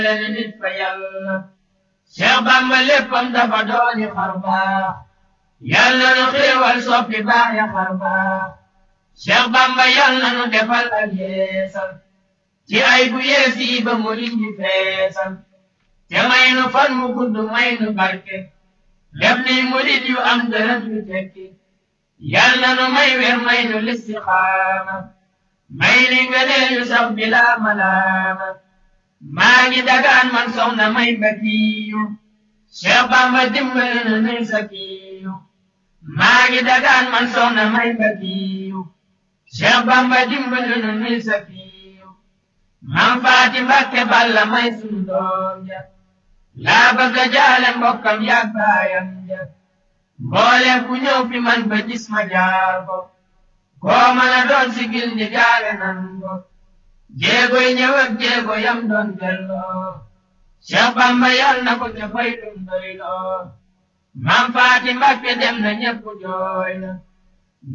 leen nit fa yàlla Cheikh Bamba léppam dafa dooni xar baax yàlla nu xéewal soppi baax ya xar baax Cheikh Bamba yàlla nu defal ak yeesal ci ay bu yees yi ba mu indi feesal te may nu fan mu gudd may nu barke def ni murid yu am dërët yu tekki yàlla nu may wer may nu listixaama may ni ngëneel yu sax bila malaama maa ngi dagaan man soxna may bakiyu Cheikh Bamba dimbali na nuy sakiyu maa ngi dagaan man soxna may bakiyu Cheikh Bamba dimbali na nuy sakiyu man faati Mbàkke balla may sunu doom ja laa bëgg a jaale mbokkam yaag baayam ja mboole ku ñëw fi man ba gis ma jaar ko koo mën a doon sigil ñi jaale nan ko jéegoy ñëw ak jéego yam doon delloo Cheikh Bamba yal na ko ca fay dum doy loo mam faati Mbàkke dem na ñépp jooy na